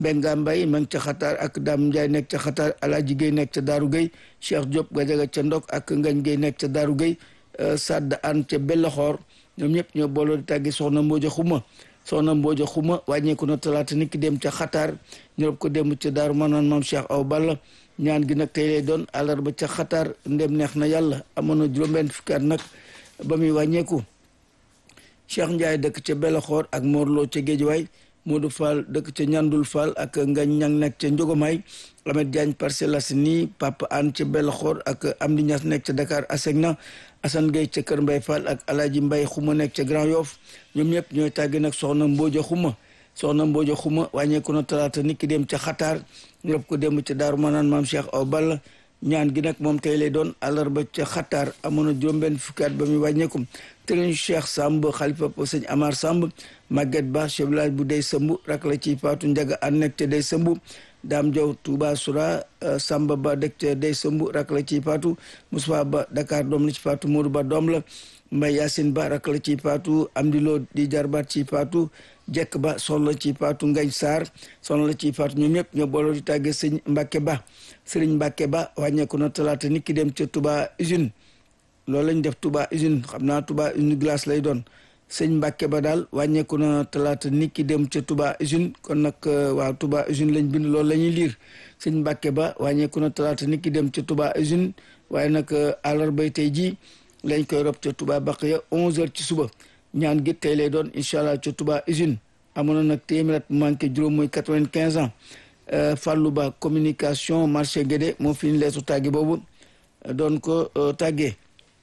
Benga Mbay ma ngi ca xataar ak Dame Ndiaye nekk ca xataar Alaaji Gueye nekk ca Daaru Gueye Cheikh Diop Gajaga ca Ndok ak Ngañ Gueye nekk ca Daaru Gueye Sadd An ca Bellaxoor ñoom ñëpp ñoo booloo di tàggi soxna Mbooja Xuma soxna Mbooja Xuma wàññeeku na talaata nit ki dem ca xataar ñorob ko dem ca Daaru Manaan maam Cheikh Aw Balla ñaan gi nag tey lay doon àllarba ca xataar ndem neex na yàlla amoon na juróom-benn fukki at nag ba muy wàññeeku Cheikh Ndiaye dëkk ca Bellaxoor ak Morlo ca Géejawaay Modou Fall dëkk ca Ñandul Fall ak Ngañ Ñang nekk ca Njogomaay Amet Diagne Parcelles Assainies Papa An ca Bellaxoor ak Amdi Ñas nekk ca Dakar Asegna Assane Gueye ca Kër Mbay Fall ak Alaaji Mbay Xuma nekk ca Grand Yoff ñoom ñëpp ñooy tàgge nag soxna Mbooja Xuma soxna Mbooja Xuma wàññeeku na talaata nit ki dem ca xataar ñu rob ko dem ca Daaru Manaan maam Cheikh Aw Balla ñaan gi nag moom tey lay doon àllarba ca xataar amoon na juróom-benn fukki at ba muy wàññeeku tëriñ Cheikh Samb xalifa po sëñ Amar Samb Maguette Ba chef village bu dey sëmb rak la ci Faatu Njaga an nekk ca dey sëmb Daam Jaw Touba Soura Samba Ba dëkk ca dey sëmb rak la ci Faatu Moussa Ba Dakar doom la ci Faatu Modou Ba doom la Mbay Yaasin Ba rak la ci Faatu Amdi Lo di jarbaat ci Faatu jekk ba soxla ci Faatu Ngañ Saar soxla ci Faatu ñoom ñëpp ñoo booloo di tàgge sëñ Mbàkke Ba sëriñ Mbàkke Ba wàññeeku na talaata nit ki dem ca Touba usine loolu lañ def Touba usine xam naa Touba usine glace lay doon sëñ Mbàkke Ba daal wàññeeku na talaata nit ki dem ca Touba usine kon nag waaw Touba usine lañ bind loolu la ñuy liir sëñ Mbàkke Ba wàññeeku na talaata nit ki dem ca Touba usine waaye nag àllarbay tey jii lañ koy rob ca Touba Baqiya 11h ci suba ñaan gi tey lay doon incha allah ca Touba usine amoon na nag téeméer at manqué juróom muy quatre-vingt-quinze ans Fallou Ba communication marché Guédé moo fi ñu leetu tàgge boobu doon ko tàggee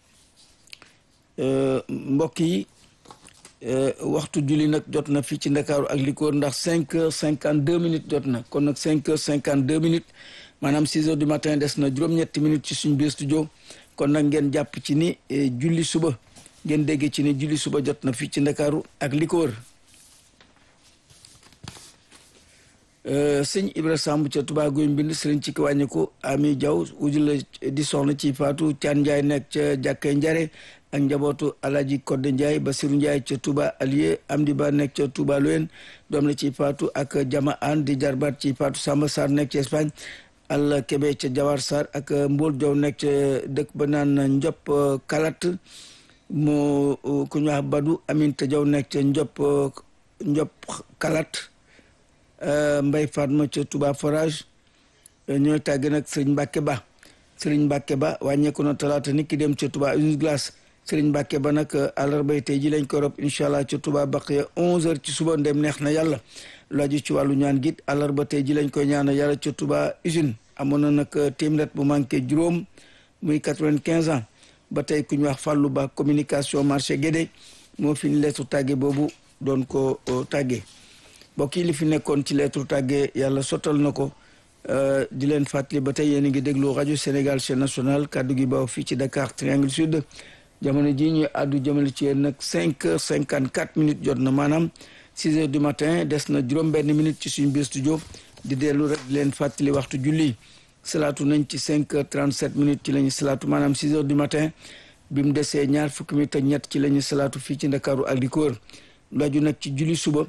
mbokk yi waxtu julli nag jot na fii ci Ndakaaru ak li ko wër ndax cinq heures cinquante deux minutes jot na kon nag cinq heures cinquante deux minutes maanaam six heures du matin des na juróom-ñetti minutes ci suñ biir studio kon nag ngeen jàpp ci ni julli suba ngeen dégg ci ni julli suba jot na fii ci Ndakaaru ak li ko wër sëñ Ibra Samb ca Touba Guy Mbind sëriñ ci ki wàññiku Ami Diaw uju la di soxna ci Faatu Caan Njaay nekk ca jàkkee njare ak njabootu Alaji Kodde Njaay Basiru Njaay ca Touba Alié Amdi Ba nekk ca Touba Loyen doom la ci Faatu ak Jama An di jarbaat ci Faatu Samba Sarr nekk ci Espagne Alla Kebe ca Jawar Sarr ak Mbool Jaw nekk ca dëkk ba naan Njop Kalat moo ku ñu wax Badu Aminta Jaw nekk ca Njop Njop Kalat Mbay Fatma ca Touba Forage ñooy tàgg nag Sëriñ Mbàkke Ba Sëriñ Mbàkke Ba wàññeeku na talaata nit ki dem ca Touba Usine Glace Sëriñ Mbàkke Ba nag àllarbay tey ji lañ ko rob incha allah ca Touba Baqiya 11h ci suba ndem neex na yàlla lu aju ci wàllu ñaan git àllarba tey ji lañ koy ñaana yàlla ca Touba Usine amoon na nag téeméer bu manqué juróom muy 95 ans ba tey ku ñu wax Fallou Ba communication marché Guédé moo fi ñu leetu tàgge boobu doon ko tàggee mbokk yi li fi nekkoon ci lettre tàggee yàlla sottal na ko di leen fàttali ba tey yéen a ngi déglu rajo Sénégal chaîne nationale kàddu gi baaw fii ci Dakar Triangle Sud jamono jii ñuy àddu jëmale ci yéen nag cinq heures cinquante quatre minutes jot na maanaam six heures du matin des na juróom-benn minute ci suñu biir studio di dellu rek di leen fàttali waxtu julli salaatu nañ ci cinq heures trente sept minutes ci la ñu salaatu maanaam six heures du matin bi mu desee ñaar fukki minutes ak ñett ci la ñu salaatu fii ci Ndakaaru ak li ko wër laaju nag ci julli suba.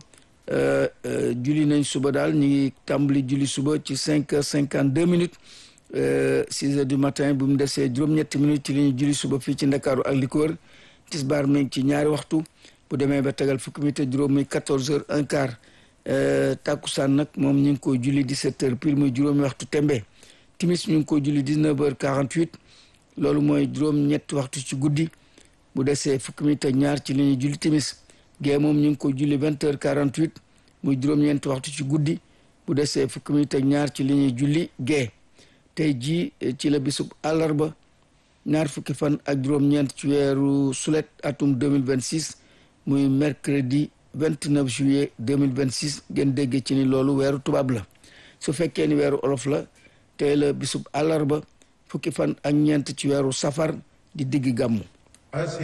julli nañ suba daal ñu ngi tàmbali julli suba ci cinq heures cinquante deux minutes six heures du matin bu mu desee juróom-ñetti minutes ci li ñu julli suba fii ci ndakaaru ak li ko wër tisbaar mi ngi ci ñaari waxtu bu demee ba tegal fukki minutes juróom muy quatorze heures un quart tàkkusaan nag moom ñu ngi koy julli dix-sept heures pile muy juróomi waxtu tembe timis ñu ngi koy julli dix-neuf heures quarante-huit loolu mooy juróom-ñetti waxtu ci guddi bu desee fukki minutes ak ñaar ci li ñuy julli timis gée moom ñu ngi ko julli vingt heures quarante huit muy juróom-ñeenti waxtu ci guddi bu desee fukki minute ak ñaar ci li ñuy julli gée tey jii ci la bisub àllarba ñaar fukki fan ak juróom-ñeent ci weeru sulet atum deux mille vingt six muy mercredi vingt neuf juillet deux mille vingt six ngeen dégg ci ni loolu weeru tubaab la su fekkee ni weeru olof la tey la bisub àllarba fukki fan ak ñeent ci weeru safar di digg gàmmu